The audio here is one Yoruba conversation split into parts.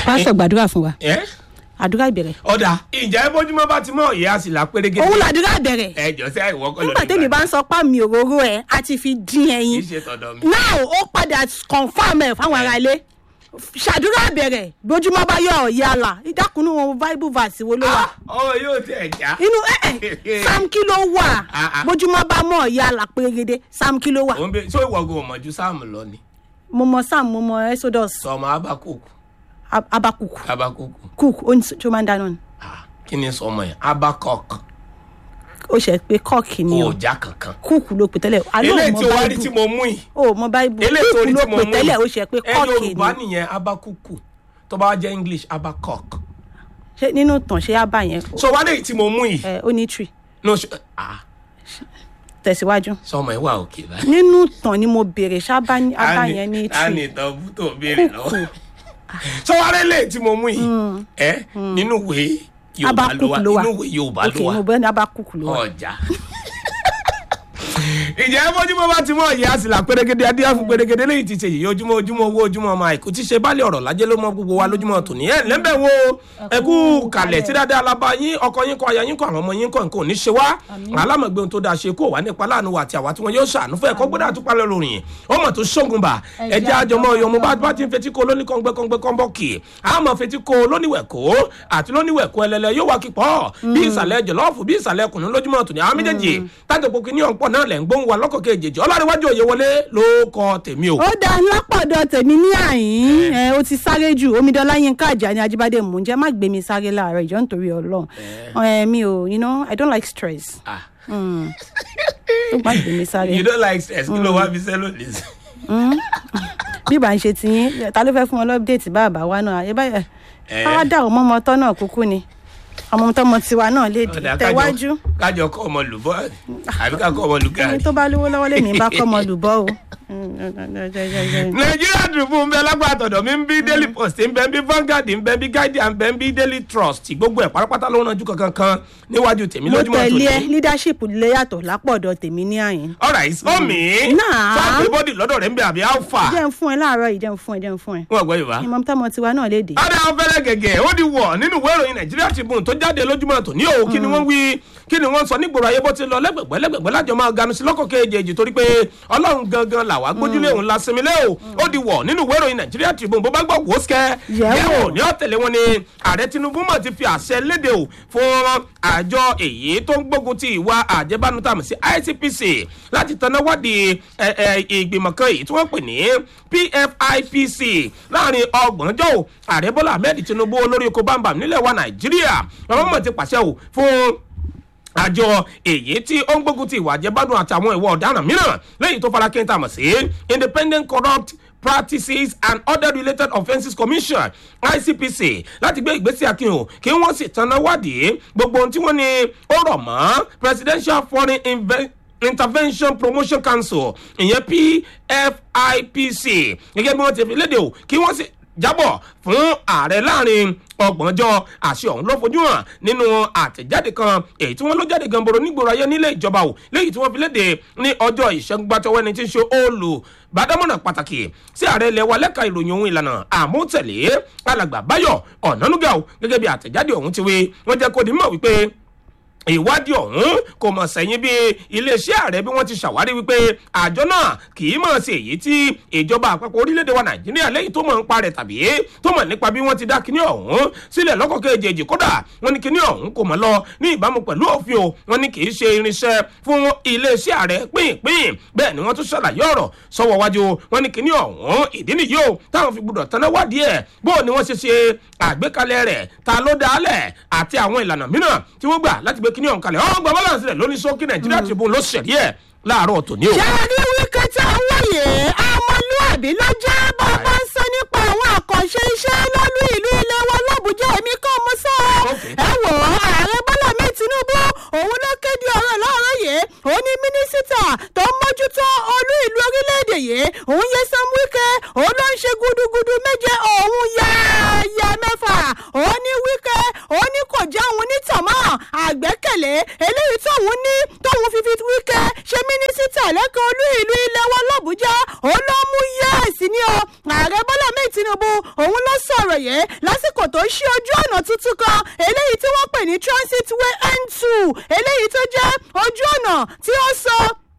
pásítọ̀ gbàdúrà fún wa ẹ àdúrà ìbẹ̀rẹ̀ ọ̀dà ìjà ẹ bójúmọ́ bá ti mọ̀ ìyá sì là pérégé. òun làdúrà bẹ̀rẹ̀ ẹ jọ sí àìwọ́ kọ́ nígbà tẹ́mi bá ń sọ pá mi òróró ẹ̀ á ti fi dín kì ẹyin í ṣe tọ̀dọ̀ mi. now ó padà confam ẹ̀ fáwọn ará ilé ṣàdúrà bẹ̀rẹ̀ bójúmọ́ bá yọ ọ̀yà àlà ìdákùnú wọn bible verse wo ló wà ọmọ yóò tẹ̀ já. inú ẹ ẹ sam kí ló wà Ah, ah. bójúmọ́ bá mọ̀ ọ̀yà àlà pérégede sam kí ló wà òun bẹ sọ ìwọ̀gùn ọmọjú sáàmù lọ ni mo mọ sam mo mọ exodus sọmọ abakuku Ab- abakuk abakuku cook ó ní tó máa ń dáná ni Ah, kí ni sọmọ yẹn abakok ó ṣe pé kọ́ọ̀kì ni o ọjà kankan. cook ló pè tẹ́lẹ̀ àlọ́ ilé mọ tí o wá rí tí bible mo mú yìí o mọ bible ilé tí o cook rí ló tí mo pè mú tẹ́lẹ̀ ó yìí ṣe pé ẹ kọ́ọ̀kì yorùbá ni nìyẹn abakuku tó bá jẹ́ english abakok. ṣé nínú tàn ṣé á bá yẹn so wá lè tí mo mú yìí. ẹ ó ní tree no ṣe ah tẹ̀síwájú sọmọ ẹ wà òkè báyìí. nínú tàn ni mo béèrè ṣábà abá yẹn ní a ní tree ìtàn bú tó béèrè kúkú lọ́wọ́. so wá lè tí mo mú yìí. ẹ nínú ìwé yorùbá ló abakuk wà ló wà nínú ìwé yorùbá ok ló wà. mo bẹ́ẹ̀ ní abakuk ló wà ọjà. ìjẹ́ bójúmọ́ bá ti mọ̀ ìyá àsìlà pérégede adíyàfún pérégede lẹ́yìn ti ṣe yìí ojúmọ́ ojúmọ́ owó ojúmọ́ ọmọ àìkú tí ṣe báàlẹ̀ ọ̀rọ̀ lájẹ́ ló mọ gbogbo wa lójúmọ́ tòní ẹ̀ lẹ́bẹ̀ wo ẹkú kalẹ̀ tí dáadáa alábá yín ọkọ yín kọ aya yín kọ àwọn ọmọ yín kọ nǹkan ò ní ṣe wá alámọ̀gbé ohun tó dáa ṣe kó wà nípa láàánú wa àti àwa tí wọn yóò ṣàánú fún ẹ̀kọ́ gbọ́dọ̀ àtúpalẹ̀ lórin ọmọ tó ṣógun bà ẹjẹ́ àjọmọ́ ọyọ mo bá bá ti ń fetí ko lóní kọ́ngbẹ́ kọ́ngbẹ́ kọ́nbọ́ọ̀kì àmọ́ fetí ko lóníwẹ̀kó àti lóníwẹ̀kó ẹlẹ́lẹ́ yóò wá kíkọ́ bí ìsàlẹ̀ jọ̀lọ́ọ̀fù bí ìsàlẹ̀ kùnú lójúmọ́ tòní àwọn méjèèjì tájọ pé kíní ọ̀pọ̀ náà lẹ̀ ń gbóhùn wa lọ́kọ̀ kejì ọlọ́rìnwájú òye wọlé ló kọ tèmi o. ó dá lápọ̀dọ̀ tèmi ní àyín ẹ ó ti sáré jù omidanlá yínká àjà ní ajíbádé mò ń jẹ́ má gbé mi sáré láàárọ̀ ìjọ nítorí ọlọ́run ẹ mi ò you know i don't like stress Ah. ó má gbé mi sáré you don't like stress kí ló wá fi sẹ́lò lè sí. bí ìbá ń ṣe tiyín ta ló fẹ́ fún wọn lọ́pdẹ̀tì bàbá wa náà ẹ báyà Eh. káwá dà ọmọ ọmọ tọ́ náà kúkú ni ọmọ tọmọ tiwa náà lè dì Ọ̀dà, kájọ- tẹ̀wájú kájọ kọ́ ọmọ lùbọ́ àbí ká kọ́ ọmọ ẹni lùgàrí. tó bá lówó lọ́wọ́ lèmi bá kọ́ ọmọ lùbọ́ o. nàìjíríà dùnfún ń bẹ lágbà àtọ̀dọ̀ mi ń bí daily post ń bẹ ń bí vanguard ń bẹ ń bí guardian ń bẹ ń bí daily trust gbogbo ẹ̀ pátápátá ló ń ranjú kankan kan níwájú tèmi mo lójúmọ́ tẹ̀lé ẹ tòní. leadership lè yàtọ̀ lápọ̀dọ̀ tèmi ní àyín. alright omi Náà. sáàpì bọ́dì lọ́dọ̀ rẹ̀ ń bẹ àbí alpha jẹ́ ń fún ẹ láàárọ̀ yìí jẹ́ ń fún ẹ jẹ́ ń fún ẹ. wọn gbọ́ yorùbá. ìmọ̀ tọmọ tiwa náà lè dé. ọ̀dà ọ̀fẹ́lẹ́ gẹ̀gẹ̀ ó di wọ̀ nínú ìwé ìròyìn nàìjíríà tribune tó jáde lójúmọ́ tòní o kí ni wọ́n wí kí ni wọ́n sọ nígboro ayé bó ti lọ lẹ́gbẹ̀gbẹ́ lẹ́gbẹ̀gbẹ́ lájọ máa ganu sí lọ́kọ̀ kejì torí pé ọlọ́run gangan làwa gbójúlé òun la sinmi lé o ó di wọ̀ nínú ìwé ìròyìn nàìjíríà tribune bó bá gbọ́ wò ó sikẹ́ Yẹ̀wò. yẹ̀wò ní ọ̀tẹ̀lẹ̀ wọn ni ààrẹ tinubu mọ̀ ti fi àṣẹ léde o fún àjọ èyí tó ń gbógun ti ìwà àjẹbánu tàmí sí icpc láti tanná wádìí ẹ, ẹ, ìgbìmọ̀ kan èyí tí wọ́n pè ní pfipc láàrin ọgbọ̀njọ́ o ààrẹ bọ́lá ahmed tinubu olórí oko bámbam nílẹ̀ wa nàìjíríà ọmọ mọ̀ ti pàṣẹ o fún àjọ èyí tí ó ń gbógun ti ìwà àjẹbádùn àtàwọn ìwà ọ̀daràn mìíràn lẹ́yìn tó fara kẹ́ńtà mọ̀ sí independent corrupt practices and other related offences commission icpc láti gbé ìgbésẹ̀ akínyìn kí wọ́n sì tanná wádìí gbogbo ohun tí wọ́n ní ó rọ̀ mọ́ presidential foreign investment intervention promotion council ìyẹn pfipc gẹ́gẹ́ bí wọ́n ti fi léde o kí wọ́n sì jábọ̀ fún ààrẹ láàrin ọgbọ̀njọ́ àṣẹ ọ̀hún ló fojú hàn nínú àtẹ̀jáde kan èyí tí wọ́n ló jáde gamboro nígboro ayé nílé ìjọba o léyìí tí wọ́n fi léde ní ọjọ́ ìṣẹ́gun gbàtọ́wọ́ ẹni tí ń ṣe olùbádámọ̀nà pàtàkì sí ààrẹ ilẹ̀ wa lẹ́ka ìròyìn ohun ìlànà àmútẹ̀lé alàgbà báyọ̀ ọ̀nánúgà o gẹ́gẹ́ bí àtẹ̀jáde ọ̀hún ti wí wọ́n jẹ́ kó di mọ̀ wípé ìwádìí ọ̀hún kò mọ̀ sẹ́yìn bí iléeṣẹ́ ààrẹ bí wọ́n ti ṣàwárí wípé àjọ náà kì í mọ̀ sí èyí tí ìjọba àpapọ̀ orílẹ̀-èdè wa nàìjíríà lẹ́yìn tó mọ̀ ń parẹ̀ tàbí tó mọ̀ nípa bí wọ́n ti dá kinní ọ̀hún sílẹ̀ lọ́kọ̀ kejì kódà wọ́n ní kinní ọ̀hún kò mọ̀ lọ ní ìbámu pẹ̀lú òfin o wọ́n ní kì í ṣe irinṣẹ́ fún iléeṣẹ́ ààrẹ pínpín bẹ́ẹ̀ ni wọ́n tún ṣàlàyé ọ̀rọ̀ sọ́wọ́ wájú wọ́n ní kinní ọ̀hún ìdí nìyí o táwọn fi gbọdọ̀ tẹ́lẹ̀ wádìí ẹ̀ bó ni wọ́n ṣe ṣe àgbékalẹ̀ rẹ̀ ta ló dálẹ̀ àti àwọn ìlànà mìíràn tí wọ́n gbà láti gbé kinní ọ̀hún kalẹ̀ ọ̀hún gba balance rẹ̀ lóní sókè nàìjíríà tribune ló ṣẹ̀rí ẹ̀ láàárọ̀ tòní o. ṣé ẹ rí wíkẹ́ tí a ń wòye ọmọlúàbí ló jẹ́ bàbá ń sọ nípa àwọn àkànṣe iṣẹ́ lọ́lú ìlú ilé wa lọ́bùjá èmi kan mọ́ sọ ọ́ Okay. ẹ wò ó ààrẹ bọ́lá mi tinubu òun ló kéde ọ̀rọ̀ lọ́rọ̀ yìí ó ní mínísítà tó ń mójútó olú ìlú orílẹ̀-èdè yìí òun yẹ sam wíkẹ́ òun ló ń ṣe gudugudu méje òun yáyà mẹ́fà òun ní wíkẹ́ òun ní kò já òun ní tọ̀mọ́ àgbẹ́kẹ̀lé eléyìí tóun ní tóun fi fi wíkẹ́ ṣe mínísítà lẹ́kọ̀ọ́ olú ìlú ilé wa lọ́bùjá òun ló mú yẹ́ẹ̀sì ní o tinubu òun ló sọ̀rọ̀ yẹn lásìkò tó ṣí ojú ọ̀nà tuntun kan eléyìí tí wọ́n pè ní transit way n2 eléyìí tó jẹ́ ojú ọ̀nà tí ó sọ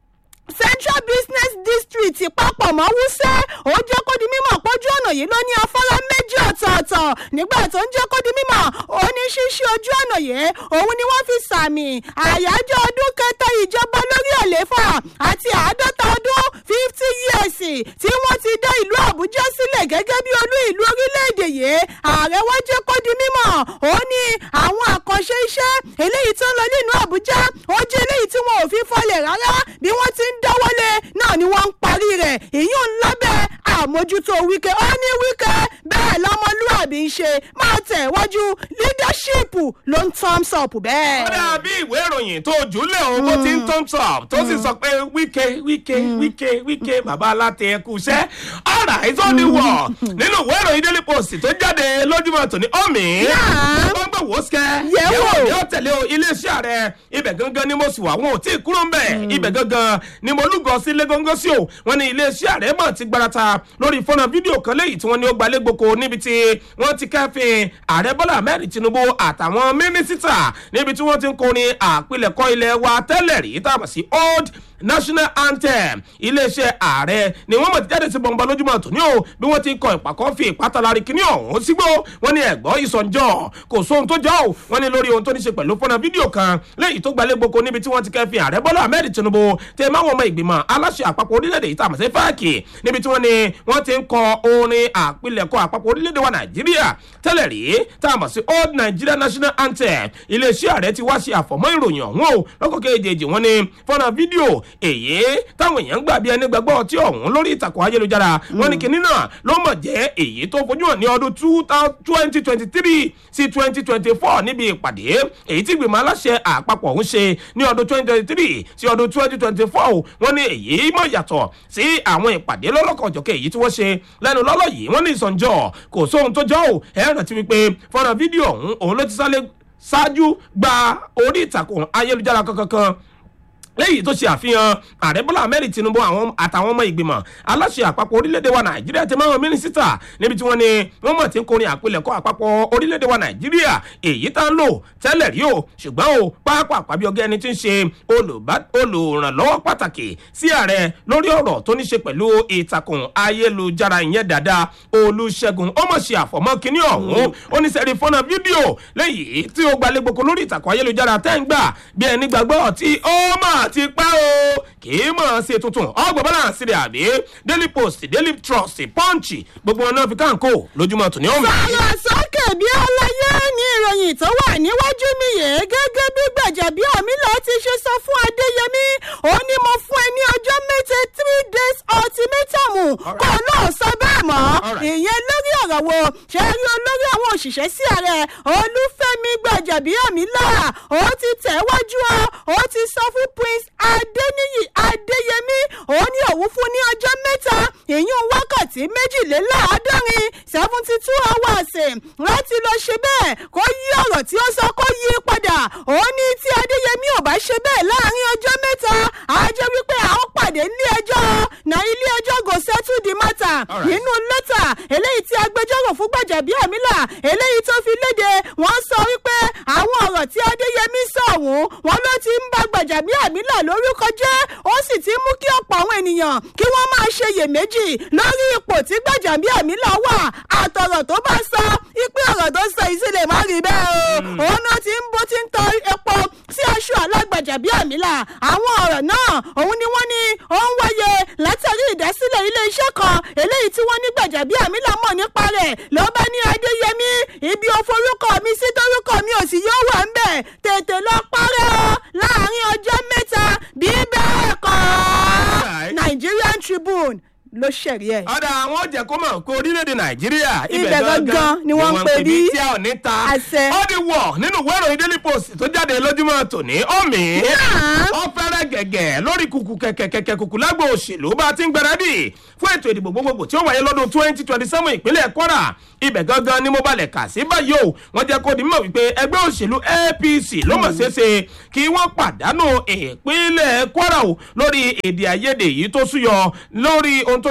central business district papọ̀ mọ́ wúsẹ́ ó jẹ́ kó di mímọ̀ pójú ọ̀nà yìí ló ní afárá méjì ọ̀tọ̀ọ̀tọ̀ nígbà tó ń jẹ́ kó di mímọ̀ ó ní ṣíṣí ojú ọ̀nà yìí òun ni wọ́n fi sàmì àyájọ́ ọdún kẹta ìjọba lórí àléfà àti àádọ́ta ọdún fifty years tí wọ́n ti dá ìlú àbújá sílẹ̀ gẹ́gẹ́ bí olú ìlú orílẹ̀-èdè yìí ààrẹ wá jẹ́ kó di mímọ̀ ó ní àwọn àkànṣe iṣẹ́ eléyìí tó ń lọ nínú àbújá ó jẹ́ eléyìí tí wọn ò fi fọlẹ̀ rárá bí wọ́n ti ń dáwọ́lé náà ni wọ́n ń parí rẹ̀ èyí ń lábẹ́ àmójútó wíkẹ́ ó ní wíkẹ́ bẹ́ẹ̀ lọ́mọlúàbí ń ṣe máa tẹ̀ wájú leadership ló ń thumbs up bẹ́ẹ̀. ó dàbí ìwé ìròyìn tó jùlẹ̀ o bó ti ń thumbs up tó sì sọ pé wíkẹ́ wíkẹ́ wíkẹ́ wíkẹ́ bàbá aláàtẹ ẹkú iṣẹ́ ọ̀rà ìtọ́ni wọ̀ nínú ìwé ìròyìn daily post tó jáde lójúmọ́ tòní ọ̀mì Náà. wọ́n gbé wò ó sikẹ́ Yẹ̀ wò. ní ó tẹ̀lé o iléeṣẹ́ rẹ̀ ibẹ̀ gangan ni mo sì wà wọn ò tí ì kúrò ń bẹ̀ ibẹ̀ gangan ni mo lúgọ sí lẹ́gọ́ngọ́ sí o wọ́n ní iléeṣẹ́ rẹ̀ mọ̀ ti gbarata lórí fọ́nà fídíò kan léyìí tí wọ́n ní ó gbalẹ̀ gboko níbi tí wọ́n ti kẹ́fìn ààrẹ bọ́lá ahmed tinubu àtàwọn mínísítà níbi tí wọ́n ti ń kọrin àpilẹ̀kọ ilẹ̀ wa tẹ́lẹ̀ rí tá a mọ̀ sí old national anthem iléeṣẹ́ ààrẹ ni wọ́n mọ̀ ti jáde sí bọ̀ǹbà lójúmọ̀ tòní o bí wọ́n ti ń kọ ìpàkọ́ fi ìpátálari kíní ọ̀hún sígbó wọ́n ní ẹ̀gbọ́n ìsọ̀njọ́ kò sóhun tó jọ ò wọ́n ní lórí ohun tó ní ṣe pẹ̀lú fọ́nà fídíò kan lẹ́yìn tó gbalẹ̀ gboko níbi tí wọ́n ti kẹ́fìn ààrẹ bọ́lá ahmed tinubu tẹ máwọn ọmọ ìgbìmọ̀ aláṣẹ àpapọ̀ orílẹ̀-èdè yìí tá a mọ̀ sí fáàkì níbi tí wọ́n ní wọ́n ti ń kọ orin àpilẹ̀kọ àpapọ̀ orílẹ̀-èdè wa nàìjíríà tẹ́lẹ̀ rí tá a mọ̀ sí old nigeria national anthem iléeṣẹ́ ààrẹ ti wá ṣe àfọ̀mọ́ ìròyìn ọ̀hún o lọ́kọ̀ kejì wọ́n ní fọ́nà fídíò èyí táwọn èèyàn ń gbà bí ẹni gbàgbọ́ ọtí ọ̀hún lórí ìtàkùn ayélujára wọ́n ní kinní náà ló mọ̀ jẹ́ èyí tó fojú hàn ní ọdún twenty twenty three sí twenty twenty four níbi ìpàdé èyí tí ìgbìmọ̀ aláṣẹ àpapọ̀ ń ṣe ní ọdún twenty twenty three sí ọdún twenty twenty four wọ́n ní èyí mọ̀ yàtọ̀ sí àwọn ìpàdé lọ́lọ́kọ̀ọ̀jọ̀kẹ́ èyí tí wọ́n ṣe lẹ́nu lọ́lọ́ yìí wọ́n ní ìsọ̀njọ́ kò sóhun tó jọ́ ò ẹ̀ rántí wípé fọ́nrán fídíò ọ̀hún òun ló ti sálẹ̀ ṣáájú gba orí ìtàkùn ayélujára kankan lẹ́yìn tó ṣe àfihàn ààrẹ bọ́lá ahmed tinubu àwọn àtàwọn ọmọ ìgbìmọ̀ aláṣẹ àpapọ̀ orílẹ̀-èdè wa nàìjíríà ti máa ń mínísítà níbi tí wọ́n ní wọ́n mọ̀ tí ń korin àpilẹ̀kọ àpapọ̀ orílẹ̀-èdè wa nàìjíríà èyí tá ń lò tẹ́lẹ̀ rí o ṣùgbọ́n o pápá àpábí ọgá ẹni tí ń ṣe olùbá- olùrànlọ́wọ́ pàtàkì sí ààrẹ lórí ọ̀rọ̀ tó ní ṣe pẹ̀lú ìtàkùn ayélujára ìyẹn dáadáa olùṣègùn ó mọ̀ ṣe àfọ̀mọ́ kínní ọ̀hún ó ní sẹ́rí fọ́nà fídíò lẹ́yìn tí ó gbalẹ̀ gboko lórí ìtàkùn ayélujára tẹ́ ń gbà bí ẹni gbàgbọ́ tí ó mà ti pẹ́ o kì í mọ̀ ṣe tuntun ọgbọ̀n bọ́lá sílẹ̀ àbí daily post daily trust punch gbogbo wọn náà fi káńkó lójúmọ́ tòní ọ̀hún. sọ̀rọ̀ sókè bí ọláyé ní ìròyìn tó wà níwájú mi yìí gẹ́gẹ́ bí gbẹ̀jẹ̀bí ọ̀mílà ti ṣe sọ fún adéyẹmí ó ní mo fún ẹ ní ọjọ́ méje three days ultimatum kó náà sọ bẹ́ẹ̀ mọ́ Alright. ìyẹn lórí ọ̀rọ̀ wo ṣe rí olórí àwọn òṣìṣẹ́ sí ààrẹ olúfẹ́mi gbẹ̀jẹ̀bí ọ̀mílà ó ti tẹ̀wájú ọ ó ti sọ fún prince adéníyì adéyẹmí ó ní òun fún ní ọjọ́ mẹ́ta ìyún wákàtí méjìléláàádọ́rin seventy two hours láti lọ ṣe bẹ́ẹ̀ kó yí ọ̀rọ̀ tí ó sọ kó yí padà ó ní tí adéyẹmí ò bá ṣe bẹ́ẹ̀ láàrin ọjọ́ mẹ́ta á jẹ́ wípé a ó pàdé ilé ẹjọ́ na ilé ẹjọ́ go settle the matter Alright. nínú lẹ́tà eléyìí tí agbẹjọ́rò fún gbàjàbí àmìlà eléyìí tó fi léde wọ́n sọ wípé àwọn ọ̀rọ̀ tí adéyẹmí sọ ọ̀hún wọn ló ti ń bá gbàjàbí àmìlà lórúkọ jẹ́ ó sì ti mú kí ọ̀pọ̀ àwọn ènìyàn kí wọ́n máa ṣe iyèméjì lórí ipò tí gbàjàbí àmìlà wà àtọ̀rọ̀ tó bá sọ ipe ọ̀rọ̀ tó sọ yìí sì lè má rí bẹ́ẹ̀ o òun náà ti ń bó ti ń tọ epo sí aṣọ alágbàjàbí àmìlà àwọn ọ̀rọ̀ náà òun ni wọ́n ní ó ń wáyé látàrí ìdásílẹ̀ ilé-iṣẹ́ kan eléyìí tí wọ́n ní gbàjàbí àmìlà mọ̀ nípa rẹ̀ ló bá ní adéyẹmí ibi òforúkọ mi sí torúkọ mi ò sì yóò wà ń bẹ̀ tètè lọ parẹ́ o láàrin ọjọ́ mẹ́ta bí bẹ́ẹ̀ kọ́ Alright. nigerian tribune ló ṣẹ̀rí ẹ̀. ọ̀dà àwọn jẹ́ kó mọ̀ kó orílẹ̀-èdè nàìjíríà Ibẹ̀ gangan ni wọ́n ń pè bí tí a ò ní ta àṣẹ. ó di wọ̀ nínú ìwé ìròyìn daily post tó jáde lójúmọ́ tòní ọ̀mì Náà. ó fẹ́rẹ̀ gẹ̀gẹ̀ lórí kùkù kẹ̀kẹ̀kẹ̀kẹ̀ kùkù lágbo òṣèlú bá a ti ń gbáradì fún ètò ìdìbò gbogbogbò tí ó wáyé lọ́dún twenty twenty seven ìpínlẹ̀ kwara ibẹ̀ gangan ni mo balẹ̀ kà sí báyìí o wọ́n jẹ́ kó di mímọ̀ wípé ẹgbẹ́ òṣèlú apc ló mọ̀ ṣeéṣe kí wọ́n pàdánù ìpínlẹ̀ kwara o lórí èdè àìyedè yìí tó súyọ lórí ohun tó ní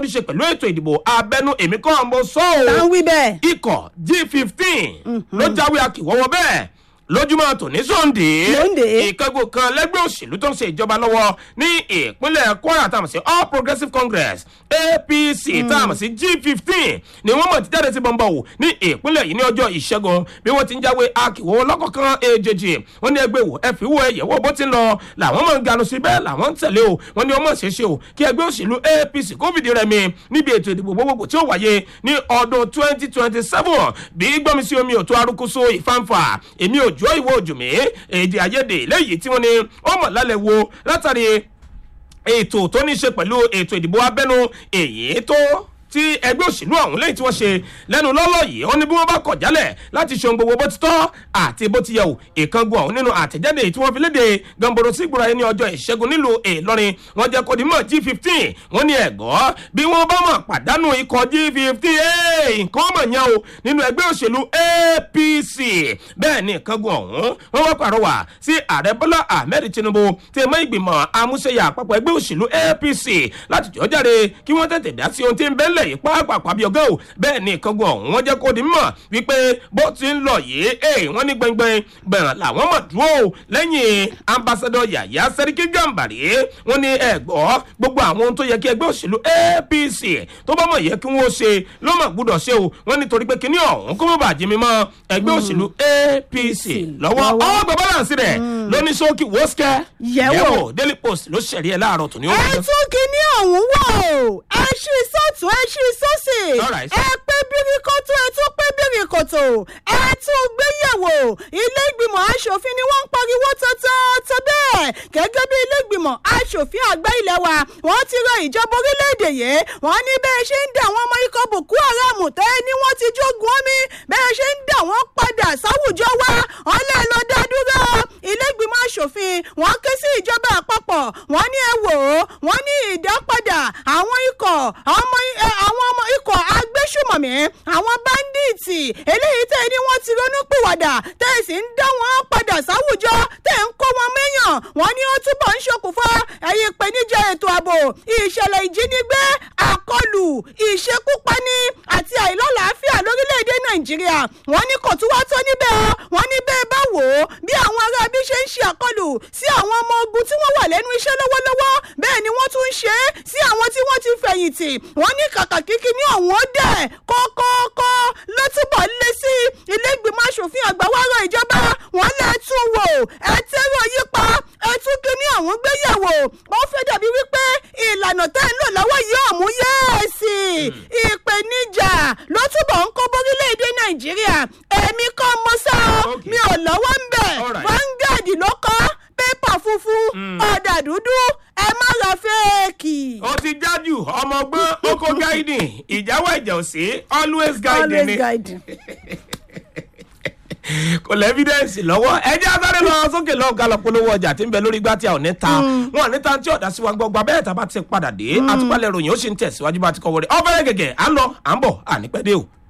ní ṣe pẹ̀lú ètò ìdìbò abẹ́nú èmi kọ́ mo sọ tá ń ọ́ wí bẹ́ẹ̀. ikọ̀ g fifteen ló jáwé akíwọ́wọ́ bẹ́ẹ̀ lójúmọ́ tòní sọ́ndé Sunday. ìkẹ́gbò kan lẹ́gbẹ́ òṣèlú tó ń ṣe ìjọba lọ́wọ́ ní ìpínlẹ̀ kwara tá a mọ̀ sí all progressives congress apc tá a mọ̀ sí g fifteen ni wọ́n mọ̀ ti jáde sí bọ́ńbọ́ wò ní ìpínlẹ̀ yìí ní ọjọ́ ìṣẹ́gun bí wọ́n ti ń jáwé akíwọ́ lọ́kọ̀ọ̀kan èjèèjì wọ́n ní ẹgbẹ́ wò ẹ fi wo ẹ̀yẹ̀ wò bó ti ń lọ làwọn mọ̀ ń ganu sí bẹ́ẹ̀ làwọn ń tẹ̀lé o wọ́n ní ọmọ ṣeéṣe o kí ẹgbẹ́ òṣèlú apc kó fìdí rẹmi níbi ètò ìdìbò gbogbogbò tí ó wáyé ní ọdún twenty twenty seven bí gbọ́mi sí omi òtó arúkúsọ ìfàǹfà èmi ò jọ ìwọ òjò mi èdè àìyedè lẹ́yìn tí wọ́n ní ó mọ̀ lálẹ́ wo látàrí ètò tó ní ṣe pẹ̀lú ètò ìdìbò abẹ́nú èyí tó tí ẹgbẹ́ òṣèlú ọ̀hún lẹ́yìn tí wọ́n ṣe lẹ́nu lọ́lọ́ yìí ó ní bí wọ́n bá kọ̀ jálẹ̀ láti ṣe ohun gbogbo bó ti tọ́ àti bó ti yẹ o ìkángun ọ̀hún nínú àtẹ̀jáde tí wọ́n fi léde gamboro sígbóra ẹni ọjọ́ ìṣẹ́gun nílùú ìlọrin wọ́n jẹ́ kó di mọ̀ g fifteen wọ́n ní ẹ̀gọ́ bí wọ́n bá mọ̀ pàdánù ikọ̀ g fifteen nǹkan mọ̀ yẹn o nínú ẹgbẹ́ òṣèlú apc bẹ́ẹ̀ ni ìkángun ọ̀hún wọ́n wá pàrọwà sí ààrẹ bọ́lá ahmed tinubu tí mọ́ ìgbìmọ̀ amúṣẹ́yà àpapọ̀ ẹgbẹ́ òṣèlú apc láti jọ́ jáde kí wọ́n tètè dá sí ohun tí ń bẹ́ẹ̀ lẹ̀ yìí pàápàá bí ọgá o bẹ́ẹ̀ ni ìkángun ọ̀hún wọ́n jẹ́ kó di mọ̀ wípé bó ti ń lọ yìí ee wọ́n ní gbẹngbẹng bẹ̀rẹ̀ làwọn mọ̀ dúró lẹ́yìn ambassadọ yàyà sẹ́ríkì gàmbàrí wọ́n ní ẹ̀gbọ́ gbogbo àwọn ohun tó yẹ kí ẹgbẹ́ òṣèlú apc tó bá mọ̀ yẹ kí wọ́n ṣe ló mọ̀ gbúdọ̀ ṣe o wọ́n ní torí pé kíní ọ̀hún kó mọ̀ bàjẹ́ mi mọ́ ẹgbẹ́ òṣèlú apc lọ́wọ́ lọ́wọ́. ọgbà balance rẹ̀ lóní sókì wọ́síkẹ́ Yẹ̀wò. daily post ló ṣẹ̀rí ẹ̀ láàárọ̀ tòní ó ẹ wájú. tún kíní ọ̀hún wò ó ẹ ṣí sọ́tún ẹ ṣí sọ́sì Alright. ẹ pé bíríkótó ẹ tún pé bíríkótó ẹ tún gbéyẹ̀wò ilé ìgbìmọ̀ asòfin ni wọ́n ń pariwo tọ́tọ́tọ́ bẹ́ẹ̀ gẹ́gẹ́ bí ilé ìgbìmọ̀ asòfin àgbà ilẹ̀ wa wọ́n ti rọ ìjọba orílẹ̀-èdè yìí wọ́n ní bẹ́ẹ̀ ṣe ń dà wọ́n ọmọ ikọ̀ boko haram tẹ́ ni wọ́n ti jogun omi bẹ́ẹ̀ ṣe ń dà wọ́n padà sáwùjọ wa wọ́n lè lọ dá dúró ilé ìgbìmọ̀ asòfin wọ́n ké sí ìjọba àpapọ̀ wọ́n ní ẹ wò ó wọ́n ní ìdápadà àwọn ikọ̀ ọmọ ẹ, àwọn ọmọ ikọ̀ agbésùmọ̀mí àwọn báńdíìtì eléyìí tẹ́ ẹ ní wọ́n ti ronú pìwàdà tẹ́ ẹ sì ń dá wọn padà sáwùjọ tẹ́ ẹ ń kó wọn mẹ́yàn wọ́n ní ó túbọ̀ ń ṣokùnfà ẹ̀yìn ìpèníjà ètò ààbò ìṣẹ̀lẹ̀ ìjínigbé àkọlù ìṣekúpani àti àìlọ́làáfíà lórílẹ̀‐èdè nàìjíríà wọ́n ní kò tún wá tó níbẹ̀ ọ́ wọ́n ní bẹ́ẹ̀ bá wò ó bí àwọn ará bí ṣe ń ṣe àkọlù sí àwọn ọmọ ogun tí wọ́n wà lẹ́nu iṣẹ́ lọ́wọ́lọ́wọ́ bẹ́ẹ̀ ni wọ́n tún ń ṣe é sí àwọn tí wọ́n ti fẹ̀yìntì wọ́n ní kàkà kíkí ní ọ̀hún ó dẹ̀ kọ́kọ́kọ́ ló túbọ̀ lé sí ilé ìgbìmọ̀ asòfin àgbà wá rọ ìjọba wọ́n lè tún wò ẹ tẹ́rọ yípa ẹ tún kí ní ọ̀hún gbéyàwó ó fẹ́ dàbí wípé ìlànà tẹ́ ń lò lọ́wọ́ yìí ọ̀mú yẹ́ẹ̀sì ìpèníjà ló túbọ̀ ń kó bórílẹ̀-èdè nàìjíríà èmi kọ́ mo sá ọ Okay. mi ò lọ́wọ́ ń bẹ̀ Alright. vanguard ló kọ́ pépà funfun ọ̀dà dúdú ẹ má ra fẹ́ẹ̀kì. ó ti jájú ọmọ ọgbọ́n oko guiding ìjáwá ìjà òsì always guiding always ni guiding. kò lẹ́ evidence lọ́wọ́ ẹjẹ́ asáré lọ sókè lọ ga lọ polówó ọjà tí ń bẹ lórí igbá tí a ò ní ta wọn ò ní ta tí ọ̀dà sí wa gbọ́gbà bẹ́ẹ̀ tá a bá ti padà dé àtúpalẹ̀ ròyìn ó sì ń tẹ̀síwájú bá ti kọ́ wọlé ọ̀fẹ́rẹ́ gẹ̀gẹ̀ à ń lọ à ń bọ̀ à ní pẹ́ dé o.